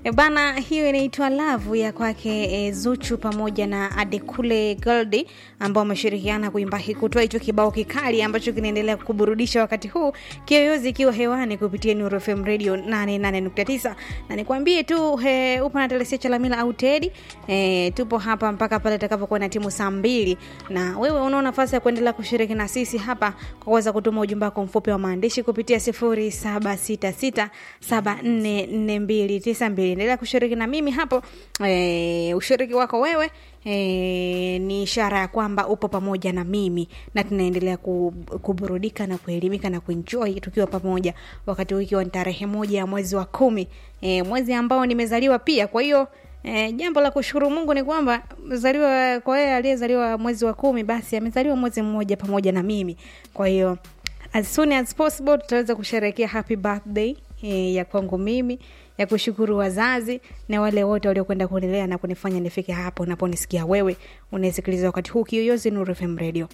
E bana, hiyo inaitwa Love ya kwake e, Zuchu pamoja na Adekule Goldi ambao wameshirikiana kuimba kutoa hicho kibao kikali ambacho kinaendelea kuburudisha wakati huu, Kiyoyozi ikiwa hewani kupitia Nuru FM Radio 88.9 na nikwambie tu he, upo na Telesia Chalamila au Tedi e, tupo hapa mpaka pale itakapokuwa na timu saa mbili, na wewe unao nafasi ya kuendelea kushiriki na sisi hapa kwa kuweza kutuma ujumbe wako mfupi wa maandishi kupitia 0766744292 endelea kushiriki na mimi hapo. E, ushiriki wako wewe e, ni ishara ya kwamba upo pamoja na mimi na tunaendelea kuburudika na kuelimika na kuenjoy tukiwa pamoja, wakati huu ikiwa ni tarehe moja ya mwezi wa kumi, e, mwezi ambao nimezaliwa pia. Kwa hiyo E, jambo la kushukuru Mungu ni kwamba mzaliwa kwa yeye aliyezaliwa mwezi wa kumi, basi amezaliwa mwezi mmoja pamoja na mimi. Kwa hiyo as soon as possible tutaweza kusherehekea happy birthday e, ya kwangu mimi ya kushukuru wazazi na wale wote waliokwenda kunilea na kunifanya nifike hapo unaponisikia wewe unasikiliza wakati huu Kiyoyozi Nuru FM Radio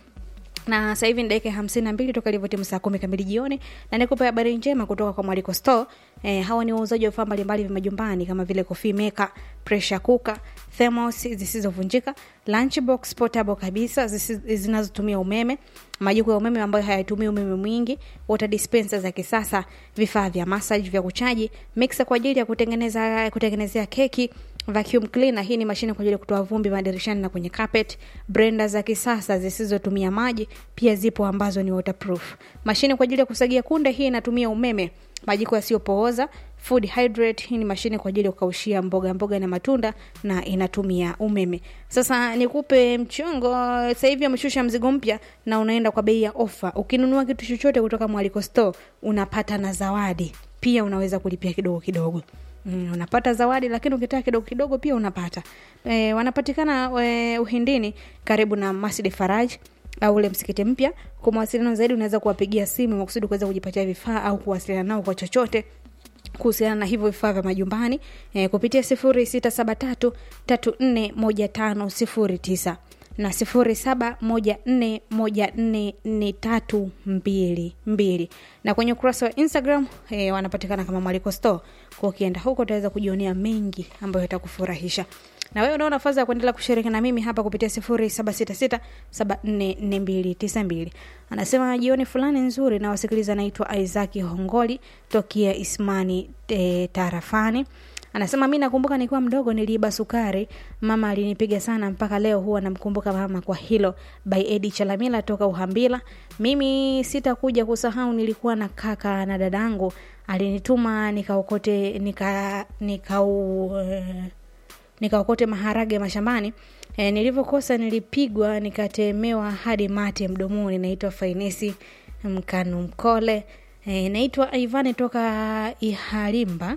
na sasa hivi ni dakika hamsini na mbili toka ilivyotimu saa kumi kamili jioni, na nikupe habari njema kutoka kwa Mwaliko Store. E, hawa ni wauzaji wa vifaa mbalimbali vya majumbani kama vile coffee maker, pressure cooker, thermos zisizovunjika, lunchbox portable kabisa zinazotumia umeme, majiko ya umeme ambayo hayatumii umeme mwingi, water dispenser za kisasa, vifaa vya massage vya kuchaji, mixer kwa ajili ya kutengeneza kutengenezea keki vacuum cleaner, hii ni mashine kwa ajili ya kutoa vumbi madirishani na kwenye carpet. Blender za kisasa zisizotumia maji pia zipo ambazo ni waterproof. Mashine kwa ajili ya kusagia kunde, hii inatumia umeme. Majiko yasiyopooza food hydrate, hii ni mashine kwa ajili ya kukaushia mboga mboga na matunda na inatumia umeme. Sasa nikupe mchongo, sasa hivi ameshusha mzigo mpya na unaenda kwa bei ya ofa. Ukinunua kitu chochote kutoka Mwaliko Store unapata na zawadi pia, unaweza kulipia kidogo kidogo. Mm, unapata zawadi lakini ukitaka kidogo kidogo pia unapata. E, wanapatikana e, Uhindini karibu na Masjid Faraj au ule msikiti mpya. Kwa mawasiliano zaidi unaweza kuwapigia simu makusudi kuweza kujipatia vifaa au kuwasiliana nao kwa chochote kuhusiana na hivyo vifaa vya majumbani e, kupitia sifuri sita saba tatu tatu nne moja tano sifuri tisa na sifuri saba moja nne moja nne nne tatu mbili mbili na kwenye ukurasa wa Instagram eh, wanapatikana kama Mwaliko Store. Kwa ukienda huko utaweza kujionea mengi ambayo yatakufurahisha na wewe unaona nafasi ya kuendelea kushiriki na mimi hapa kupitia sifuri saba sita sita saba nne nne mbili tisa mbili. Anasema jioni fulani nzuri na wasikiliza, naitwa Isaki Hongoli tokia Ismani e, tarafani Anasema mi nakumbuka nikiwa mdogo niliiba sukari, mama alinipiga sana, mpaka leo huwa namkumbuka mama kwa hilo. By Edi Chalamila toka Uhambila. Mimi sitakuja kusahau, nilikuwa na kaka na dadangu alinituma nikaokote nika nikau nikaokote maharage mashambani. E, nilivyokosa nilipigwa nikatemewa hadi mate mdomoni. Naitwa Fainesi Mkanu Mkole. E, naitwa Ivani toka Ihalimba.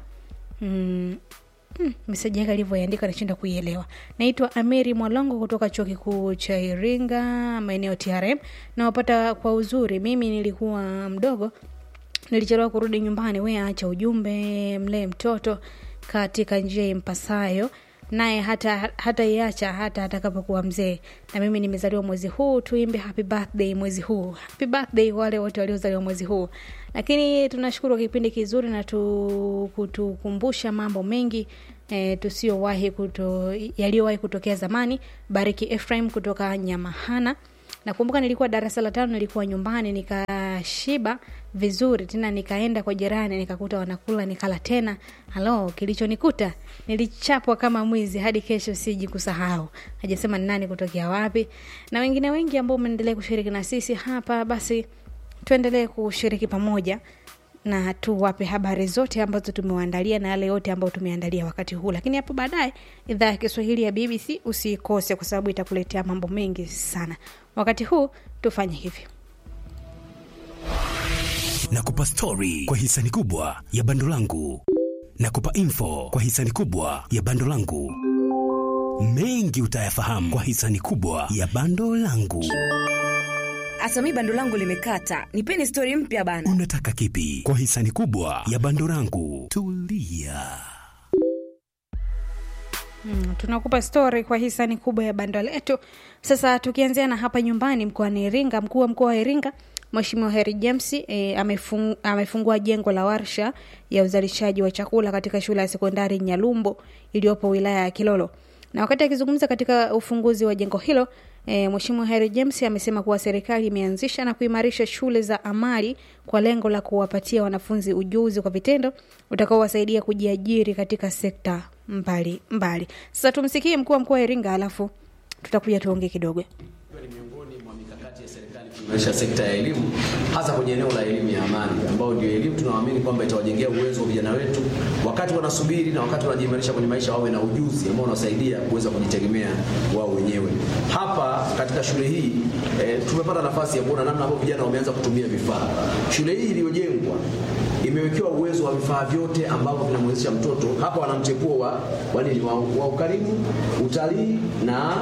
Mm, mm, meseji yake alivyoandika nashinda kuielewa. Naitwa Ameri Mwalongo kutoka chuo kikuu cha Iringa, maeneo TRM. Nawapata kwa uzuri. Mimi nilikuwa mdogo, nilichelewa kurudi nyumbani. We acha ujumbe, mlee mtoto katika njia impasayo naye hata hata iacha hata atakapokuwa mzee. Na mimi nimezaliwa mwezi huu, tuimbe happy birthday mwezi huu. Happy birthday wale wote waliozaliwa mwezi huu. Lakini tunashukuru kipindi kizuri na tu, kutukumbusha mambo mengi e, tusiowahi kuto, yaliyowahi kutokea zamani. Bariki Ephraim kutoka Nyamahana. Nakumbuka nilikuwa darasa la tano, nilikuwa nyumbani nikashiba vizuri, tena nikaenda kwa jirani nikakuta wanakula, nikala tena. Halo, kilichonikuta nilichapwa kama mwizi hadi kesho siji kusahau. Hajasema ni nani kutokea wapi, na wengine wengi ambao umeendelea kushiriki na sisi hapa. Basi tuendelee kushiriki pamoja na tuwape habari zote ambazo tumewaandalia na yale yote ambayo tumeandalia wakati huu, lakini hapo baadaye idhaa ya Kiswahili ya BBC usikose, kwa sababu itakuletea mambo mengi sana. Wakati huu tufanye hivi na kupa stori kwa hisani kubwa ya bando langu na kupa info kwa hisani kubwa ya bando langu. Mengi utayafahamu kwa hisani kubwa ya bando langu. Hasa mi bando langu limekata, nipeni stori mpya bana. Unataka kipi kwa hisani kubwa ya bando langu? Tulia. Hmm, tunakupa stori kwa hisani kubwa ya bando letu. Sasa tukianzia na hapa nyumbani mkoani Iringa, mkuu wa mkoa wa Iringa Mheshimiwa Heri James e, amefung, amefungua jengo la warsha ya uzalishaji wa chakula katika shule ya sekondari Nyalumbo iliyopo wilaya ya Kilolo. Na wakati akizungumza katika ufunguzi wa jengo hilo e, Mheshimiwa Heri James amesema kuwa serikali imeanzisha na kuimarisha shule za amali kwa lengo la kuwapatia wanafunzi ujuzi kwa vitendo utakaowasaidia kujiajiri katika sekta mbali mbali. Sasa tumsikie mkuu wa mkoa wa Iringa, alafu tutakuja tuongee kidogo. ni miongoni mwa mikakati ya serikali kuimarisha sekta ya elimu hasa kwenye eneo la elimu ya amani ambayo ndio elimu tunaamini kwamba itawajengea uwezo wa vijana wetu wakati wanasubiri na wakati wanajiimarisha kwenye maisha wawe na ujuzi ambao unawasaidia kuweza kujitegemea wao wenyewe. Hapa katika shule hii e, tumepata nafasi ya kuona namna ambavyo vijana wameanza kutumia vifaa. Shule hii iliyojengwa imewekewa uwezo wa vifaa vyote ambavyo vinamwezesha mtoto hapa wana mchepuo wa, wa nini wa, wa ukarimu, utalii na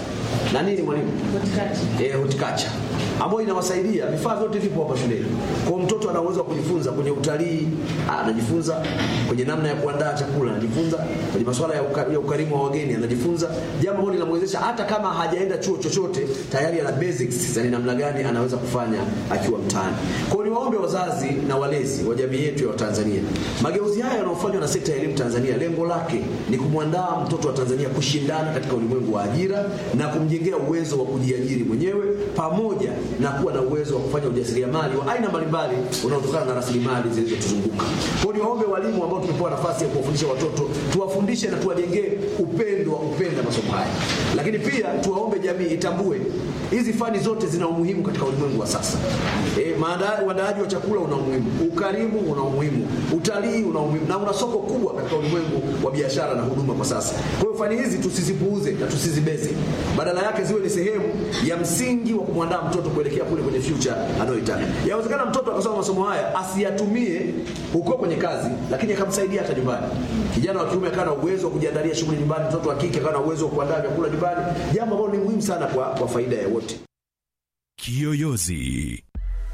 na nini mwalimu? Eh, horticulture ambayo inawasaidia. Vifaa vyote vipo hapa shuleni, kwa mtoto ana uwezo wa kujifunza kwenye utalii, ah, anajifunza kwenye namna ya kuandaa chakula, anajifunza kwenye masuala ya, uka, ya ukarimu wa wageni, anajifunza jambo ambalo linamwezesha hata kama hajaenda chuo chochote, tayari ana basics za ni namna gani anaweza kufanya akiwa mtaani. Kwa hiyo niwaombe wazazi na walezi wa jamii yetu ya Watanzania, mageuzi haya yanayofanywa na sekta ya elimu Tanzania, lengo lake ni kumwandaa mtoto wa Tanzania kushindana katika ulimwengu wa ajira na kumjengea uwezo wa kujiajiri mwenyewe pamoja na kuwa na uwezo wa kufanya ujasiriamali wa aina mbalimbali unaotokana na rasilimali zilizotuzunguka. Kwa hiyo niwaombe walimu ambao tumepewa nafasi ya kuwafundisha watoto, tuwafundishe na tuwajengee upendo wa kupenda masomo haya, lakini pia tuwaombe jamii itambue hizi fani zote zina umuhimu katika ulimwengu wa sasa. E, uandaaji wa chakula una umuhimu, ukarimu una umuhimu, utalii una umuhimu na una soko kubwa katika ulimwengu wa biashara na huduma kwa sasa. Kwa hiyo fani hizi tusizipuuze na tusizibeze, badala yake ziwe ni sehemu ya msingi wa kumwandaa mtoto kuelekea kule kwenye future anayoitaka. Yawezekana mtoto akasoma masomo haya asiyatumie huko kwenye kazi, lakini akamsaidia hata nyumbani. Kijana wa kiume akawa na uwezo wa kujiandalia shughuli nyumbani, mtoto wa kike akawa na uwezo wa kuandaa vyakula nyumbani, jambo ambalo ni muhimu sana kwa, kwa faida ya wote. Kiyoyozi.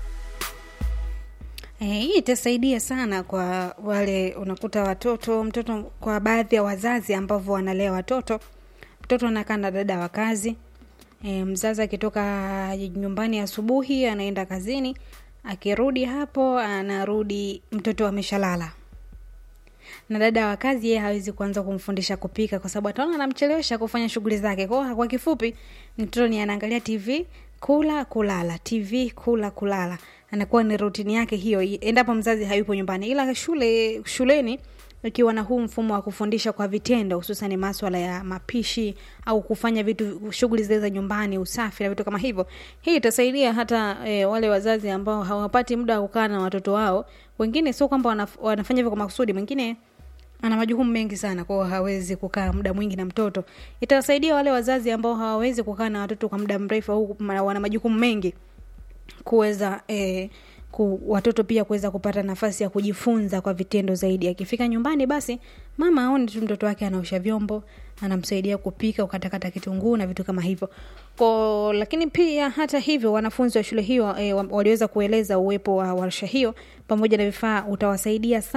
Eh, hii itasaidia sana kwa wale unakuta watoto mtoto, kwa baadhi ya wazazi ambavyo wanalea watoto, mtoto anakaa na dada wa kazi e, mzazi akitoka nyumbani asubuhi anaenda kazini, akirudi hapo anarudi mtoto ameshalala, na dada wa kazi yeye hawezi kuanza kumfundisha kupika kwa sababu ataona anamchelewesha kufanya shughuli zake. Kwa kwa kifupi, mtoto ni anaangalia TV, kula kulala, TV kula kulala, anakuwa ni rutini yake hiyo, endapo mzazi hayupo nyumbani. Ila shule shuleni ikiwa na huu mfumo wa kufundisha kwa vitendo, hususan maswala ya mapishi au kufanya vitu shughuli zile za nyumbani, usafi na vitu kama hivyo, hii itasaidia hata e, wale wazazi ambao hawapati muda wa kukaa na watoto wao. Wengine sio kwamba wanaf, wanafanya hivyo kwa makusudi, mwingine ana majukumu mengi sana, kwao hawezi kukaa muda mwingi na mtoto. Itawasaidia wale wazazi ambao hawawezi kukaa na watoto kwa muda mrefu au wana majukumu mengi kuweza eh, ku, watoto pia kuweza kupata nafasi ya kujifunza kwa vitendo zaidi. Akifika nyumbani, basi mama aone tu mtoto wake anaosha vyombo, anamsaidia kupika, ukatakata kitunguu na vitu kama hivyo ko. Lakini pia hata hivyo, wanafunzi wa shule hiyo e, waliweza kueleza uwepo wa warsha hiyo pamoja na vifaa utawasaidia sana